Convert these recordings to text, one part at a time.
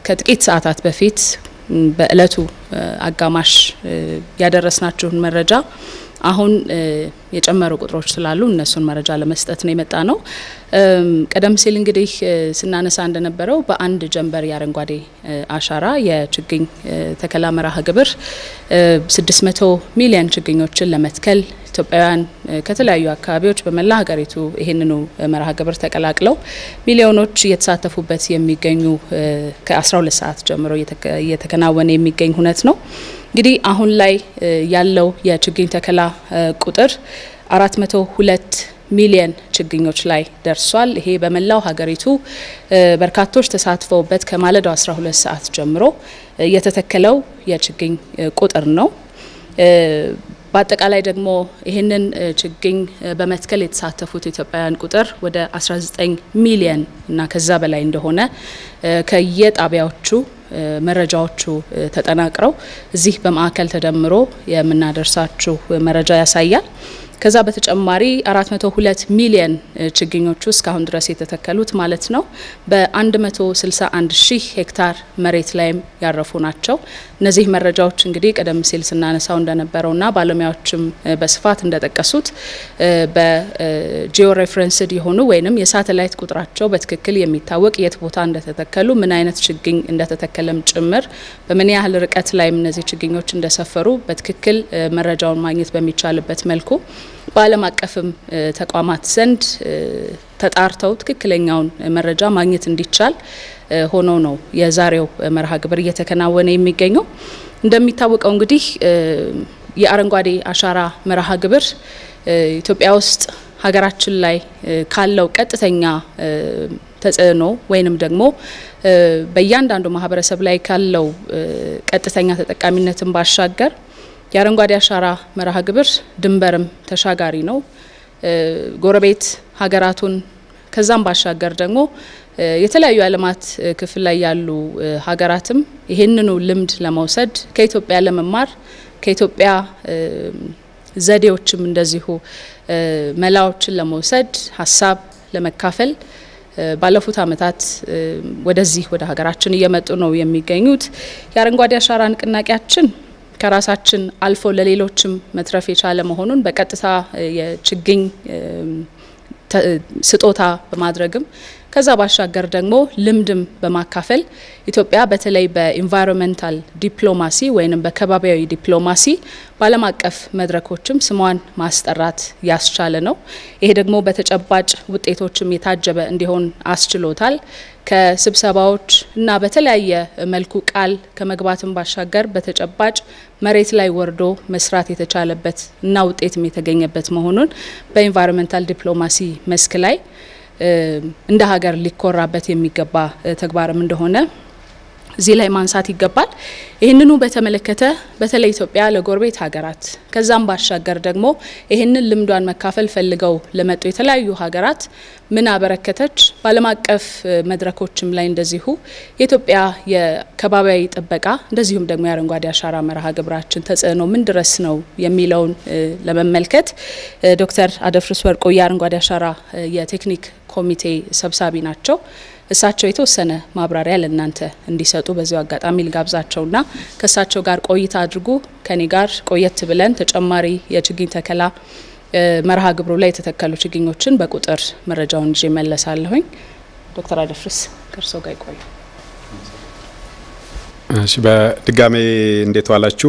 ከጥቂት ሰዓታት በፊት በእለቱ አጋማሽ ያደረስናችሁን መረጃ አሁን የጨመሩ ቁጥሮች ስላሉ እነሱን መረጃ ለመስጠት ነው የመጣ ነው። ቀደም ሲል እንግዲህ ስናነሳ እንደነበረው በአንድ ጀንበር የአረንጓዴ አሻራ የችግኝ ተከላ መርሃ ግብር 600 ሚሊዮን ችግኞችን ለመትከል ኢትዮጵያውያን ከተለያዩ አካባቢዎች በመላ ሀገሪቱ ይህንኑ መርሃ ግብር ተቀላቅለው ሚሊዮኖች እየተሳተፉበት የሚገኙ ከ12 ሰዓት ጀምሮ እየተከናወነ የሚገኝ ሁነት ነው። እንግዲህ አሁን ላይ ያለው የችግኝ ተከላ ቁጥር 402 ሚሊየን ችግኞች ላይ ደርሷል። ይሄ በመላው ሀገሪቱ በርካቶች ተሳትፈውበት ከማለዳው 12 ሰዓት ጀምሮ የተተከለው የችግኝ ቁጥር ነው። በአጠቃላይ ደግሞ ይህንን ችግኝ በመትከል የተሳተፉት ኢትዮጵያውያን ቁጥር ወደ 19 ሚሊየን እና ከዛ በላይ እንደሆነ ከየጣቢያዎቹ መረጃዎቹ ተጠናቅረው እዚህ በማዕከል ተደምሮ የምናደርሳችሁ መረጃ ያሳያል። ከዛ በተጨማሪ 402 ሚሊየን ችግኞቹ እስካሁን ድረስ የተተከሉት ማለት ነው በ161 ሺህ ሄክታር መሬት ላይም ያረፉ ናቸው። እነዚህ መረጃዎች እንግዲህ ቀደም ሲል ስናነሳው እንደነበረውና ባለሙያዎችም በስፋት እንደጠቀሱት በጂኦ ሬፍረንስድ የሆኑ ወይም የሳተላይት ቁጥራቸው በትክክል የሚታወቅ የት ቦታ እንደተተከሉ ምን አይነት ችግኝ እንደተተከለም ጭምር በምን ያህል ርቀት ላይም እነዚህ ችግኞች እንደሰፈሩ በትክክል መረጃውን ማግኘት በሚቻልበት መልኩ በዓለም አቀፍም ተቋማት ዘንድ ተጣርተው ትክክለኛውን መረጃ ማግኘት እንዲቻል ሆኖ ነው የዛሬው መርሃ ግብር እየተከናወነ የሚገኘው። እንደሚታወቀው እንግዲህ የአረንጓዴ አሻራ መርሃ ግብር ኢትዮጵያ ውስጥ ሀገራችን ላይ ካለው ቀጥተኛ ተጽዕኖ ወይንም ደግሞ በእያንዳንዱ ማህበረሰብ ላይ ካለው ቀጥተኛ ተጠቃሚነትን ባሻገር የአረንጓዴ አሻራ መርሃ ግብር ድንበርም ተሻጋሪ ነው። ጎረቤት ሀገራቱን ከዛም ባሻገር ደግሞ የተለያዩ የዓለማት ክፍል ላይ ያሉ ሀገራትም ይህንኑ ልምድ ለመውሰድ ከኢትዮጵያ ለመማር ከኢትዮጵያ ዘዴዎችም እንደዚሁ መላዎችን ለመውሰድ ሀሳብ ለመካፈል ባለፉት ዓመታት ወደዚህ ወደ ሀገራችን እየመጡ ነው የሚገኙት። የአረንጓዴ አሻራ ንቅናቄያችን ከራሳችን አልፎ ለሌሎችም መትረፍ የቻለ መሆኑን በቀጥታ የችግኝ ስጦታ በማድረግም ከዛ ባሻገር ደግሞ ልምድም በማካፈል ኢትዮጵያ በተለይ በኢንቫይሮንመንታል ዲፕሎማሲ ወይም በከባቢያዊ ዲፕሎማሲ በዓለም አቀፍ መድረኮችም ስሟን ማስጠራት ያስቻለ ነው። ይሄ ደግሞ በተጨባጭ ውጤቶችም የታጀበ እንዲሆን አስችሎታል። ከስብሰባዎች እና በተለያየ መልኩ ቃል ከመግባትም ባሻገር በተጨባጭ መሬት ላይ ወርዶ መስራት የተቻለበት እና ውጤትም የተገኘበት መሆኑን በኢንቫይሮንመንታል ዲፕሎማሲ መስክ ላይ እንደ ሀገር ሊኮራበት የሚገባ ተግባርም እንደሆነ እዚህ ላይ ማንሳት ይገባል። ይህንኑ በተመለከተ በተለይ ኢትዮጵያ ለጎረቤት ሀገራት ከዛም ባሻገር ደግሞ ይህንን ልምዷን መካፈል ፈልገው ለመጡ የተለያዩ ሀገራት ምን አበረከተች፣ በዓለም አቀፍ መድረኮችም ላይ እንደዚሁ የኢትዮጵያ የከባቢያዊ ጥበቃ እንደዚሁም ደግሞ የአረንጓዴ አሻራ መርሃ ግብራችን ተጽዕኖ ምን ድረስ ነው የሚለውን ለመመልከት ዶክተር አደፍርስ ወርቆ የአረንጓዴ አሻራ የቴክኒክ ኮሚቴ ሰብሳቢ ናቸው። እሳቸው የተወሰነ ማብራሪያ ለእናንተ እንዲሰጡ በዚሁ አጋጣሚ ልጋብዛቸውና ከእሳቸው ጋር ቆይታ አድርጉ። ከኔ ጋር ቆየት ብለን ተጨማሪ የችግኝ ተከላ መርሃ ግብሩ ላይ የተተከሉ ችግኞችን በቁጥር መረጃውን ይዤ መለሳለሁኝ። ዶክተር አደፍርስ ከእርስዎ ጋር ይቆዩ። እሺ፣ በድጋሜ እንዴት ዋላችሁ?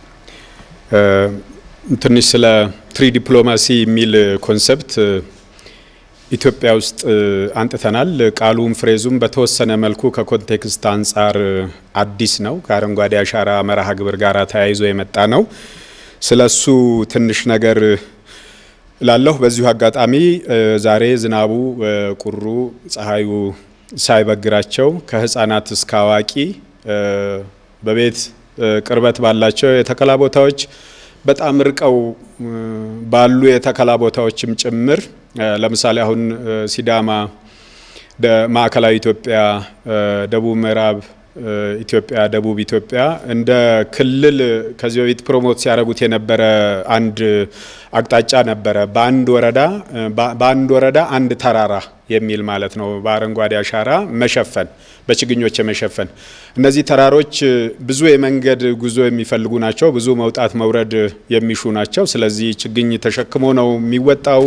ትንሽ ስለ ትሪ ዲፕሎማሲ የሚል ኮንሰፕት ኢትዮጵያ ውስጥ አንጥተናል። ቃሉም ፍሬዙም በተወሰነ መልኩ ከኮንቴክስት አንጻር አዲስ ነው። ከአረንጓዴ አሻራ መርሃ ግብር ጋር ተያይዞ የመጣ ነው። ስለሱ ትንሽ ነገር ላለሁ። በዚሁ አጋጣሚ ዛሬ ዝናቡ፣ ቁሩ፣ ፀሐዩ ሳይበግራቸው ከህፃናት እስከ አዋቂ በቤት ቅርበት ባላቸው የተከላ ቦታዎች በጣም ርቀው ባሉ የተከላ ቦታዎችም ጭምር ለምሳሌ አሁን ሲዳማ፣ ማዕከላዊ ኢትዮጵያ፣ ደቡብ ምዕራብ ኢትዮጵያ ደቡብ ኢትዮጵያ እንደ ክልል ከዚህ በፊት ፕሮሞት ሲያደርጉት የነበረ አንድ አቅጣጫ ነበረ። በአንድ ወረዳ በአንድ ወረዳ አንድ ተራራ የሚል ማለት ነው። በአረንጓዴ አሻራ መሸፈን፣ በችግኞች የመሸፈን እነዚህ ተራሮች ብዙ የመንገድ ጉዞ የሚፈልጉ ናቸው። ብዙ መውጣት መውረድ የሚሹ ናቸው። ስለዚህ ችግኝ ተሸክሞ ነው የሚወጣው።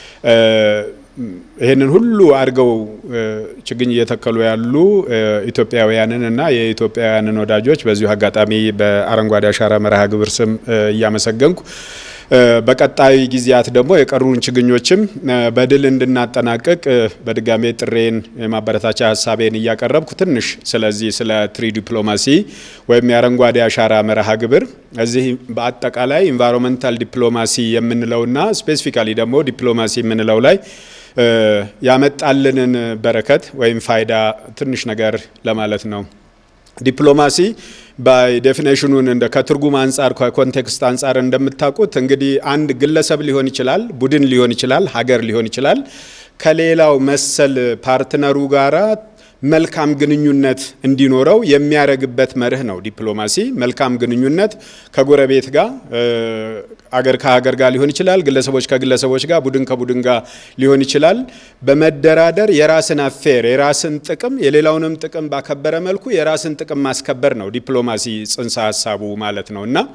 ይህንን ሁሉ አድርገው ችግኝ እየተከሉ ያሉ ኢትዮጵያውያንን እና የኢትዮጵያውያንን ወዳጆች በዚሁ አጋጣሚ በአረንጓዴ አሻራ መርሃ ግብር ስም እያመሰገንኩ በቀጣይ ጊዜያት ደግሞ የቀሩን ችግኞችም በድል እንድናጠናቅቅ በድጋሜ ጥሬን የማበረታቻ ሀሳቤን እያቀረብኩ ትንሽ ስለዚህ ስለ ትሪ ዲፕሎማሲ ወይም የአረንጓዴ አሻራ መርሃ ግብር እዚህ በአጠቃላይ ኢንቫይሮንመንታል ዲፕሎማሲ የምንለውና ስፔሲፊካሊ ደግሞ ዲፕሎማሲ የምንለው ላይ ያመጣልንን በረከት ወይም ፋይዳ ትንሽ ነገር ለማለት ነው። ዲፕሎማሲ ባይ ዴፊኔሽኑን እንደ ከትርጉም አንጻር ከኮንቴክስት አንጻር እንደምታውቁት እንግዲህ አንድ ግለሰብ ሊሆን ይችላል፣ ቡድን ሊሆን ይችላል፣ ሀገር ሊሆን ይችላል ከሌላው መሰል ፓርትነሩ ጋራ መልካም ግንኙነት እንዲኖረው የሚያደርግበት መርህ ነው ዲፕሎማሲ። መልካም ግንኙነት ከጎረቤት ጋር፣ አገር ከሀገር ጋር ሊሆን ይችላል፣ ግለሰቦች ከግለሰቦች ጋር፣ ቡድን ከቡድን ጋር ሊሆን ይችላል። በመደራደር የራስን አፌር የራስን ጥቅም የሌላውንም ጥቅም ባከበረ መልኩ የራስን ጥቅም ማስከበር ነው ዲፕሎማሲ ጽንሰ ሀሳቡ ማለት ነው እና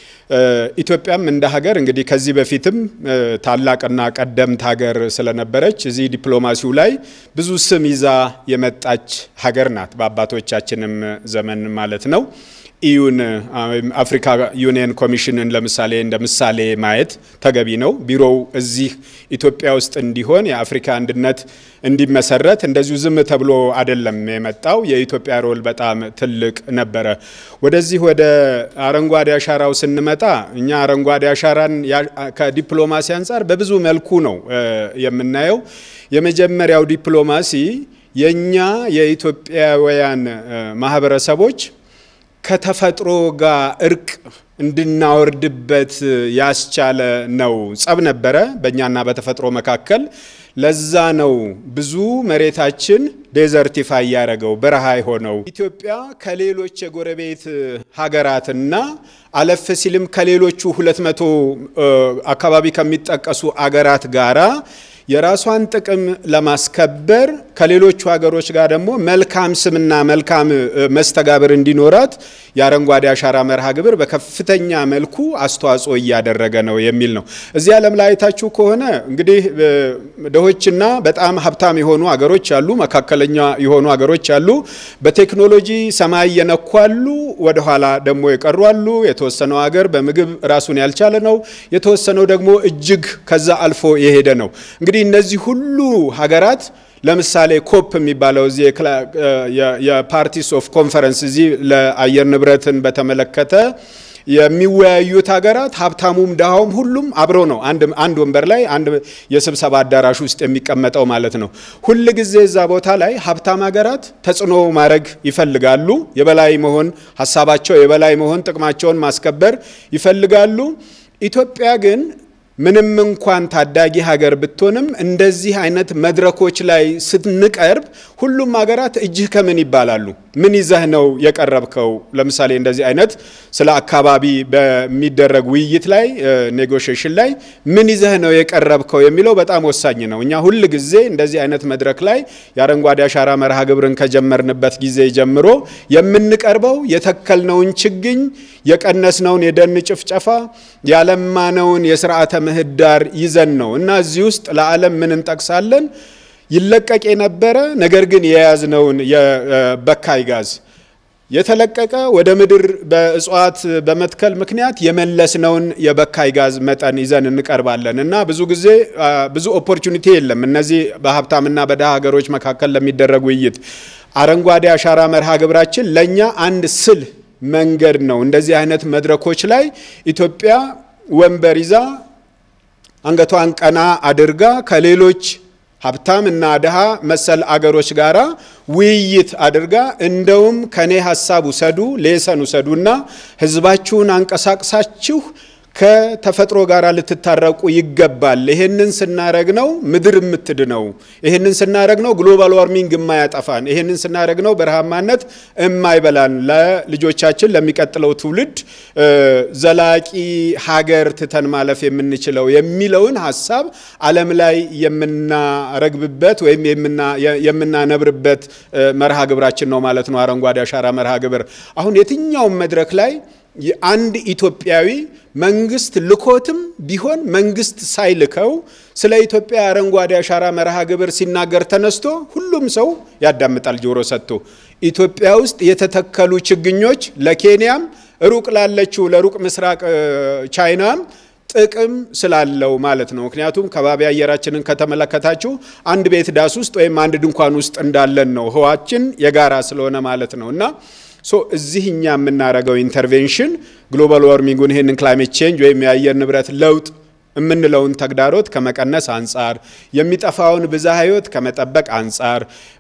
ኢትዮጵያም እንደ ሀገር እንግዲህ ከዚህ በፊትም ታላቅና ቀደምት ሀገር ስለነበረች እዚህ ዲፕሎማሲው ላይ ብዙ ስም ይዛ የመጣች ሀገር ናት። በአባቶቻችንም ዘመን ማለት ነው። ኢዩን አፍሪካ ዩኒየን ኮሚሽንን ለምሳሌ እንደ ምሳሌ ማየት ተገቢ ነው። ቢሮው እዚህ ኢትዮጵያ ውስጥ እንዲሆን የአፍሪካ አንድነት እንዲመሰረት እንደዚሁ ዝም ተብሎ አይደለም የመጣው። የኢትዮጵያ ሮል በጣም ትልቅ ነበረ። ወደዚህ ወደ አረንጓዴ አሻራው ስንመጣ እኛ አረንጓዴ አሻራን ከዲፕሎማሲ አንጻር በብዙ መልኩ ነው የምናየው። የመጀመሪያው ዲፕሎማሲ የእኛ የኢትዮጵያውያን ማህበረሰቦች ከተፈጥሮ ጋር እርቅ እንድናወርድበት ያስቻለ ነው። ጸብ ነበረ በእኛና በተፈጥሮ መካከል። ለዛ ነው ብዙ መሬታችን ዴዘርቲፋይ ያደረገው በረሃ የሆነው። ኢትዮጵያ ከሌሎች የጎረቤት ሀገራትና አለፍ ሲልም ከሌሎቹ ሁለት መቶ አካባቢ ከሚጠቀሱ አገራት ጋራ የራሷን ጥቅም ለማስከበር ከሌሎቹ ሀገሮች ጋር ደግሞ መልካም ስምና መልካም መስተጋብር እንዲኖራት የአረንጓዴ አሻራ መርሃ ግብር በከፍተኛ መልኩ አስተዋጽኦ እያደረገ ነው የሚል ነው። እዚህ ዓለም ላይ አይታችሁ ከሆነ እንግዲህ ድሆችና በጣም ሀብታም የሆኑ ሀገሮች አሉ፣ መካከለኛ የሆኑ ሀገሮች አሉ፣ በቴክኖሎጂ ሰማይ የነኩ አሉ፣ ወደኋላ ደግሞ የቀሩ አሉ። የተወሰነው ሀገር በምግብ ራሱን ያልቻለ ነው፣ የተወሰነው ደግሞ እጅግ ከዛ አልፎ የሄደ ነው። እንግዲህ እነዚህ ሁሉ ሀገራት ለምሳሌ ኮፕ የሚባለው እዚህ የፓርቲስ ኦፍ ኮንፈረንስ እዚህ ለአየር ንብረትን በተመለከተ የሚወያዩት ሀገራት ሀብታሙም ድሃውም ሁሉም አብሮ ነው አንድ ወንበር ላይ አንድ የስብሰባ አዳራሽ ውስጥ የሚቀመጠው ማለት ነው። ሁል ጊዜ እዛ ቦታ ላይ ሀብታም ሀገራት ተጽዕኖ ማድረግ ይፈልጋሉ። የበላይ መሆን ሀሳባቸው የበላይ መሆን ጥቅማቸውን ማስከበር ይፈልጋሉ። ኢትዮጵያ ግን ምንም እንኳን ታዳጊ ሀገር ብትሆንም እንደዚህ አይነት መድረኮች ላይ ስንቀርብ ሁሉም ሀገራት እጅህ ከምን ይባላሉ። ምን ይዘህ ነው የቀረብከው? ለምሳሌ እንደዚህ አይነት ስለ አካባቢ በሚደረግ ውይይት ላይ ኔጎሽሽን ላይ ምን ይዘህ ነው የቀረብከው የሚለው በጣም ወሳኝ ነው። እኛ ሁል ጊዜ እንደዚህ አይነት መድረክ ላይ የአረንጓዴ አሻራ መርሃ ግብርን ከጀመርንበት ጊዜ ጀምሮ የምንቀርበው የተከልነውን ችግኝ፣ የቀነስነውን የደን ጭፍጨፋ፣ ያለማነውን የስርዓተ ምህዳር ይዘን ነው እና እዚህ ውስጥ ለዓለም ምን እንጠቅሳለን? ይለቀቅ የነበረ ነገር ግን የያዝነውን የበካይ ጋዝ የተለቀቀ ወደ ምድር በእጽዋት በመትከል ምክንያት የመለስነውን የበካይ ጋዝ መጠን ይዘን እንቀርባለን እና ብዙ ጊዜ ብዙ ኦፖርቹኒቲ የለም። እነዚህ በሀብታምና በድሃ ሀገሮች መካከል ለሚደረግ ውይይት አረንጓዴ አሻራ መርሃ ግብራችን ለእኛ አንድ ስል መንገድ ነው። እንደዚህ አይነት መድረኮች ላይ ኢትዮጵያ ወንበር ይዛ አንገቷን ቀና አድርጋ ከሌሎች ሀብታም እና ድሃ መሰል አገሮች ጋራ ውይይት አድርጋ እንደውም ከኔ ሀሳብ ውሰዱ ሌሰን ውሰዱና ህዝባችሁን አንቀሳቅሳችሁ ከተፈጥሮ ጋር ልትታረቁ ይገባል። ይሄንን ስናረግ ነው ምድር የምትድነው። ይሄንን ስናረግ ነው ግሎባል ዋርሚንግ የማያጠፋን። ይሄንን ስናረግ ነው በረሃማነት የማይበላን፣ ለልጆቻችን ለሚቀጥለው ትውልድ ዘላቂ ሀገር ትተን ማለፍ የምንችለው የሚለውን ሀሳብ ዓለም ላይ የምናረግብበት ወይም የምናነብርበት መርሃ ግብራችን ነው ማለት ነው። አረንጓዴ አሻራ መርሃ ግብር አሁን የትኛውም መድረክ ላይ አንድ ኢትዮጵያዊ መንግስት ልኮትም ቢሆን መንግስት ሳይልከው ስለ ኢትዮጵያ አረንጓዴ አሻራ መርሃ ግብር ሲናገር ተነስቶ ሁሉም ሰው ያዳምጣል ጆሮ ሰጥቶ። ኢትዮጵያ ውስጥ የተተከሉ ችግኞች ለኬንያም ሩቅ ላለችው ለሩቅ ምስራቅ ቻይናም ጥቅም ስላለው ማለት ነው። ምክንያቱም ከባቢ አየራችንን ከተመለከታችሁ አንድ ቤት ዳስ ውስጥ ወይም አንድ ድንኳን ውስጥ እንዳለን ነው። ህዋችን የጋራ ስለሆነ ማለት ነው እና ሶ እዚህ እኛ የምናደርገው ኢንተርቬንሽን ግሎባል ዋርሚንጉን ይህንን ክላይሜት ቼንጅ ወይም የአየር ንብረት ለውጥ የምንለውን ተግዳሮት ከመቀነስ አንጻር የሚጠፋውን ብዝሃ ህይወት ከመጠበቅ አንጻር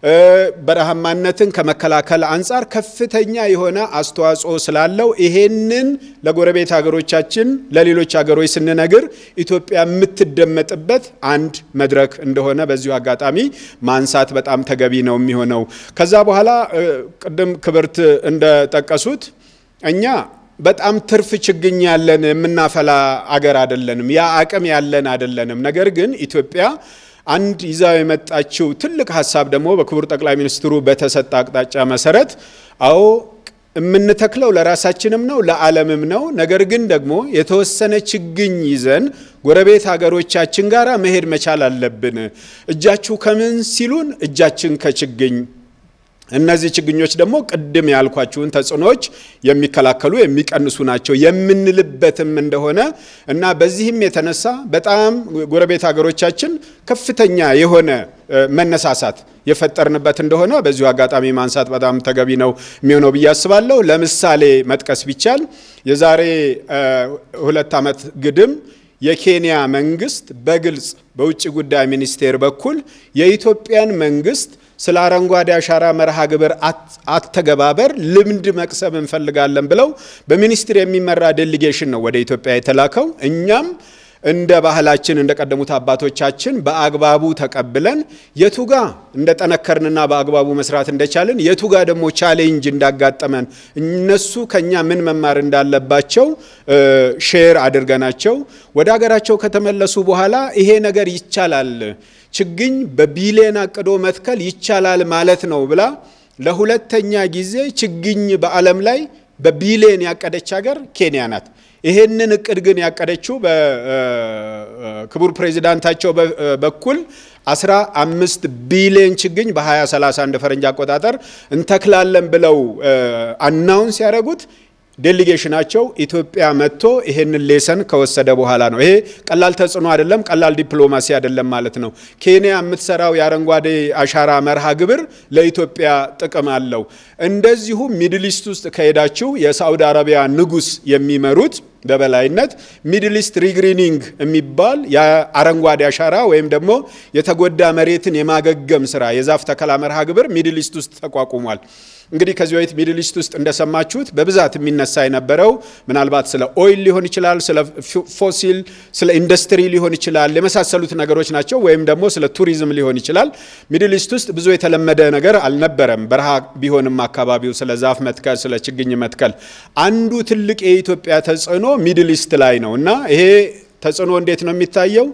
በረሃማነትን ከመከላከል አንጻር ከፍተኛ የሆነ አስተዋጽኦ ስላለው ይሄንን ለጎረቤት ሀገሮቻችን ለሌሎች ሀገሮች ስንነግር ኢትዮጵያ የምትደመጥበት አንድ መድረክ እንደሆነ በዚሁ አጋጣሚ ማንሳት በጣም ተገቢ ነው የሚሆነው። ከዛ በኋላ ቅድም ክብርት እንደጠቀሱት እኛ በጣም ትርፍ ችግኝ ያለን የምናፈላ አገር አይደለንም። ያ አቅም ያለን አይደለንም። ነገር ግን ኢትዮጵያ አንድ ይዛው የመጣችው ትልቅ ሀሳብ ደግሞ በክቡር ጠቅላይ ሚኒስትሩ በተሰጠ አቅጣጫ መሰረት አዎ የምንተክለው ለራሳችንም ነው ለዓለምም ነው። ነገር ግን ደግሞ የተወሰነ ችግኝ ይዘን ጎረቤት ሀገሮቻችን ጋር መሄድ መቻል አለብን። እጃችሁ ከምን ሲሉን እጃችን ከችግኝ እነዚህ ችግኞች ደግሞ ቅድም ያልኳችሁን ተጽዕኖዎች የሚከላከሉ የሚቀንሱ ናቸው የምንልበትም እንደሆነ እና በዚህም የተነሳ በጣም ጎረቤት ሀገሮቻችን ከፍተኛ የሆነ መነሳሳት የፈጠርንበት እንደሆነ በዚሁ አጋጣሚ ማንሳት በጣም ተገቢ ነው የሚሆነው ብዬ አስባለሁ። ለምሳሌ መጥቀስ ቢቻል የዛሬ ሁለት ዓመት ግድም የኬንያ መንግስት በግልጽ በውጭ ጉዳይ ሚኒስቴር በኩል የኢትዮጵያን መንግስት ስለ አረንጓዴ አሻራ መርሃ ግብር አተገባበር ልምድ መቅሰም እንፈልጋለን ብለው በሚኒስትር የሚመራ ዴሊጌሽን ነው ወደ ኢትዮጵያ የተላከው። እኛም እንደ ባህላችን እንደ ቀደሙት አባቶቻችን በአግባቡ ተቀብለን የቱጋ እንደጠነከርንና በአግባቡ መስራት እንደቻልን የቱጋ ደግሞ ቻሌንጅ እንዳጋጠመን እነሱ ከኛ ምን መማር እንዳለባቸው ሼር አድርገናቸው ወደ ሀገራቸው ከተመለሱ በኋላ ይሄ ነገር ይቻላል ችግኝ በቢሊየን አቅዶ መትከል ይቻላል ማለት ነው ብላ ለሁለተኛ ጊዜ ችግኝ በዓለም ላይ በቢሊየን ያቀደች ሀገር ኬንያ ናት። ይሄንን እቅድ ግን ያቀደችው በክቡር ፕሬዚዳንታቸው በኩል 15 ቢሊዮን ችግኝ በ2030 እንደ ፈረንጅ አቆጣጠር እንተክላለን ብለው አናውንስ ያደረጉት ዴሊጌሽናቸው ኢትዮጵያ መጥቶ ይሄንን ሌሰን ከወሰደ በኋላ ነው። ይሄ ቀላል ተጽዕኖ አይደለም፣ ቀላል ዲፕሎማሲ አይደለም ማለት ነው። ኬንያ የምትሰራው የአረንጓዴ አሻራ መርሃ ግብር ለኢትዮጵያ ጥቅም አለው። እንደዚሁ ሚድል ኢስት ውስጥ ከሄዳችሁ የሳዑዲ አረቢያ ንጉሥ የሚመሩት በበላይነት ሚድል ኢስት ሪግሪኒንግ የሚባል የአረንጓዴ አሻራ ወይም ደግሞ የተጎዳ መሬትን የማገገም ስራ የዛፍ ተከላ መርሃ ግብር ሚድል ኢስት ውስጥ ተቋቁሟል። እንግዲህ ከዚህ በፊት ሚድል ኢስት ውስጥ እንደሰማችሁት በብዛት የሚነሳ የነበረው ምናልባት ስለ ኦይል ሊሆን ይችላል፣ ስለ ፎሲል፣ ስለ ኢንዱስትሪ ሊሆን ይችላል የመሳሰሉት ነገሮች ናቸው። ወይም ደግሞ ስለ ቱሪዝም ሊሆን ይችላል። ሚድል ኢስት ውስጥ ብዙ የተለመደ ነገር አልነበረም። በረሃ ቢሆንም አካባቢው ስለ ዛፍ መትከል፣ ስለ ችግኝ መትከል አንዱ ትልቅ የኢትዮጵያ ተጽዕኖ ሚድል ኢስት ላይ ነው እና ይሄ ተጽዕኖ እንዴት ነው የሚታየው?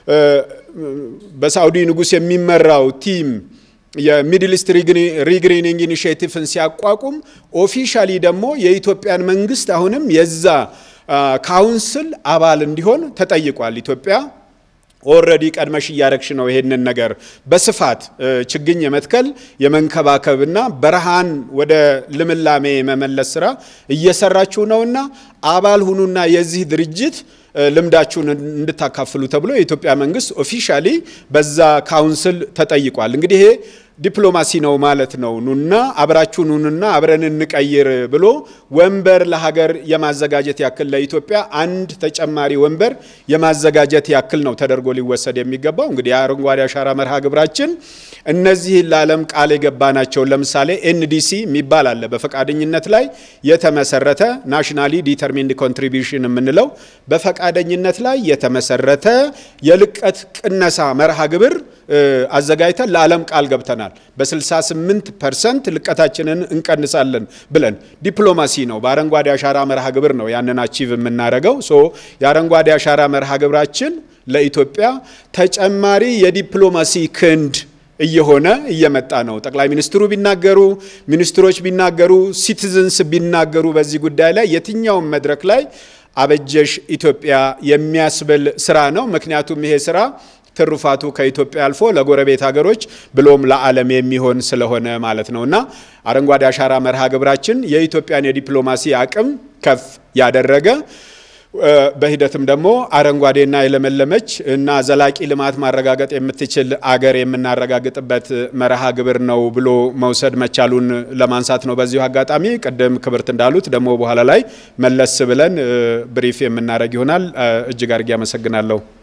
በሳዑዲ ንጉሥ የሚመራው ቲም የሚድል ኢስት ሪግሪኒንግ ኢኒሽቲቭን ሲያቋቁም ኦፊሻሊ ደግሞ የኢትዮጵያን መንግስት አሁንም የዛ ካውንስል አባል እንዲሆን ተጠይቋል። ኢትዮጵያ ኦልሬዲ ቀድመሽ እያረግሽ ነው ይሄንን ነገር በስፋት ችግኝ የመትከል የመንከባከብና በረሃን ወደ ልምላሜ የመመለስ ስራ እየሰራችሁ ነውና አባል ሁኑና የዚህ ድርጅት ልምዳችሁን እንድታካፍሉ ተብሎ የኢትዮጵያ መንግስት ኦፊሻሊ በዛ ካውንስል ተጠይቋል። እንግዲህ ይሄ ዲፕሎማሲ ነው ማለት ነው። ኑና አብራችሁ ኑንና አብረን እንቀይር ብሎ ወንበር ለሀገር የማዘጋጀት ያክል ለኢትዮጵያ አንድ ተጨማሪ ወንበር የማዘጋጀት ያክል ነው ተደርጎ ሊወሰድ የሚገባው። እንግዲህ የአረንጓዴ አሻራ መርሃ ግብራችን እነዚህን ለዓለም ቃል የገባናቸውን ለምሳሌ ኤንዲሲ የሚባል አለ በፈቃደኝነት ላይ የተመሰረተ ናሽናሊ ዲተርሚንድ ኮንትሪቢዩሽን የምንለው በፈቃደኝነት ላይ የተመሰረተ የልቀት ቅነሳ መርሃ ግብር አዘጋጅተን ለዓለም ቃል ገብተናል። በ68 ፐርሰንት ልቀታችንን እንቀንሳለን ብለን ዲፕሎማሲ ነው። በአረንጓዴ አሻራ መርሃ ግብር ነው ያንን አቺቭ የምናደርገው። ሶ የአረንጓዴ አሻራ መርሃ ግብራችን ለኢትዮጵያ ተጨማሪ የዲፕሎማሲ ክንድ እየሆነ እየመጣ ነው። ጠቅላይ ሚኒስትሩ ቢናገሩ፣ ሚኒስትሮች ቢናገሩ፣ ሲቲዝንስ ቢናገሩ በዚህ ጉዳይ ላይ የትኛውም መድረክ ላይ አበጀሽ ኢትዮጵያ የሚያስብል ስራ ነው። ምክንያቱም ይሄ ስራ ትሩፋቱ ከኢትዮጵያ አልፎ ለጎረቤት ሀገሮች ብሎም ለዓለም የሚሆን ስለሆነ ማለት ነው እና አረንጓዴ አሻራ መርሃ ግብራችን የኢትዮጵያን የዲፕሎማሲ አቅም ከፍ ያደረገ በሂደትም ደግሞ አረንጓዴና የለመለመች እና ዘላቂ ልማት ማረጋገጥ የምትችል አገር የምናረጋግጥበት መርሃ ግብር ነው ብሎ መውሰድ መቻሉን ለማንሳት ነው። በዚሁ አጋጣሚ ቅድም ክብርት እንዳሉት ደግሞ በኋላ ላይ መለስ ብለን ብሪፍ የምናደርግ ይሆናል። እጅግ አድርጌ አመሰግናለሁ።